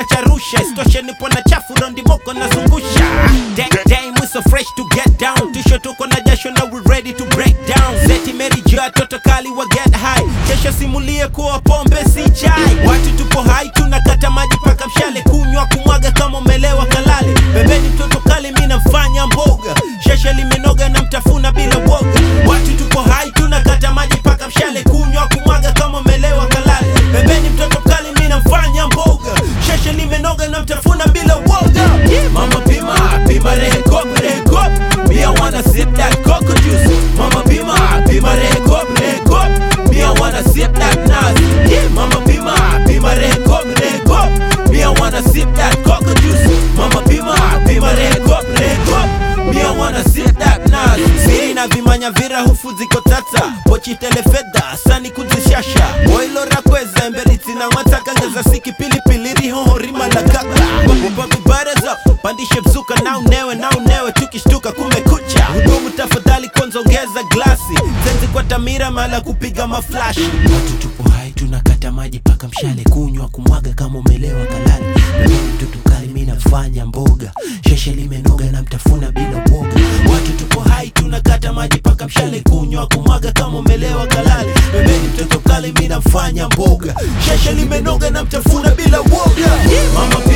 charusha istoshe nipo na chafu rondi moko nazungusha Day- day we so fresh to get down tisho tuko na jasho na we ready to break down zeti meri jua toto kali wa get high kesho simulie kuwa pombe si chai watu tupo hai tunakata maji paka mshale kunywa kumwaga kama umelewa kalale bebeni mtoto kali mi namfanya mboga sheshe limenoga na mtafuna bila woga watu tupo hai tunakata maji paka mshale kunywa kumwaga kama umelewa kalale bebeni mtoto kali mi namfanya mboga sheshe limenoga na mtafuna bila woga mama pima pima rekop rekop me I wanna sip that cocoa juice mama pima pima rekop rekop me I wanna sip that nas yeah mama pima pima rekop rekop me I wanna sip that cocoa juice mama pima pima rekop rekop me I wanna sip that nas siri na vimanya vira hufu ziko tata pochi telefedha sani kuzishasha boilo rakweza emberiti na wataka ngeza siki pilipili rihoho rima la kaka babibaraza pandishe mzuka na unewe na unewe tukishtuka kumekucha hudumu tafadhali kwanza ongeza glasi zenzi kwa tamira mala kupiga maflash watu tupo hai tunakata maji paka mshale kunywa kumwaga kama umelewa kalali Mimi mtoto kali mi nafanya mboga sheshe limenoga na mtafuna bila uoga watu tupo hai tunakata maji paka mshale kunywa kumwaga kama umelewa kalali pembeni mtoto kali mi nafanya mboga sheshe limenoga na mtafuna bila uoga mama